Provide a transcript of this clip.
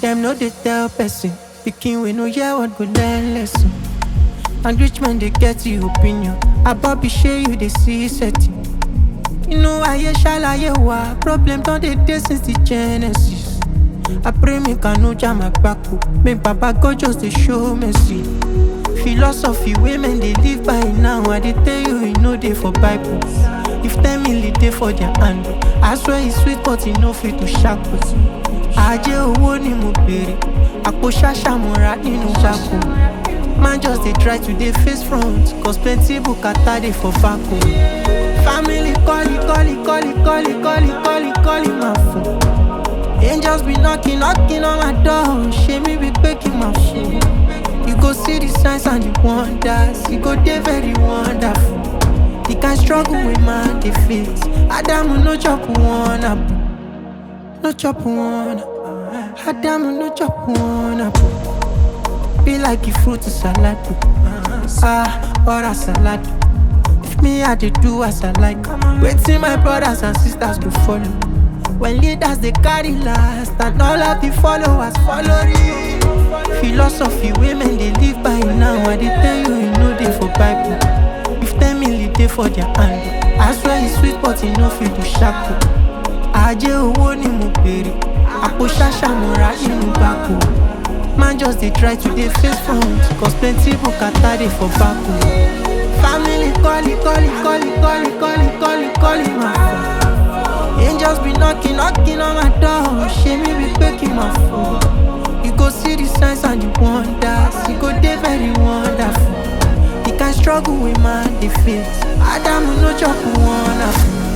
Them no they tell person. Pikin we no hear what go learn lesson. And rich man they get the opinion. About be share you they see setting. You know I shalaye wa problem don dey dey since the genesis. I pray make I no jam my kpako, make Baba God just dey show mercy. Philosophy women dey live by now, I dey tell you e no dey for Bible. If ten million dey for their hand, I swear e sweet but e no fit to shackle. Ajé owó ni mo bèrè, àpò ṣáṣá mo ra nínú gbàgbọ́. Man just dey try to dey face front, cause plenty bukata dey for back o. Family calling, calling, calling, calling, calling, calling, calling my phone. Angels be knocking, knocking on my door. Shame me be breaking my phone. You go see the signs and the wonders. You go dey very wonderful. The kind struggle with man dey face. Adamu no chop one apple, no chop one. Adamu no chop one apple. Be like a fruit salad. Ah, or a salad. If me I dey do as I like, waiting my brothers and sisters go follow. When leaders they carry last, and all of the followers follow you. Philosophy women they live by now, I dey tell you you know they for Bible. If ten million dey for their hand, I swear it's sweet but e no fit to shackle. Ajé owó ni mo bèrè, àpò ṣáṣá mo ra nínú gbàgbọ́. Man just dey try to dey face front, cause plenty bukata dey for back o. Family calling, calling, calling, calling, calling, calling, calling my phone. Angels be knocking, knocking on my door. Shame me be breaking my phone. You go see the signs and the wonders. You go dey very wonderful. The kind struggle with man dey face. Adamu no chop one apple.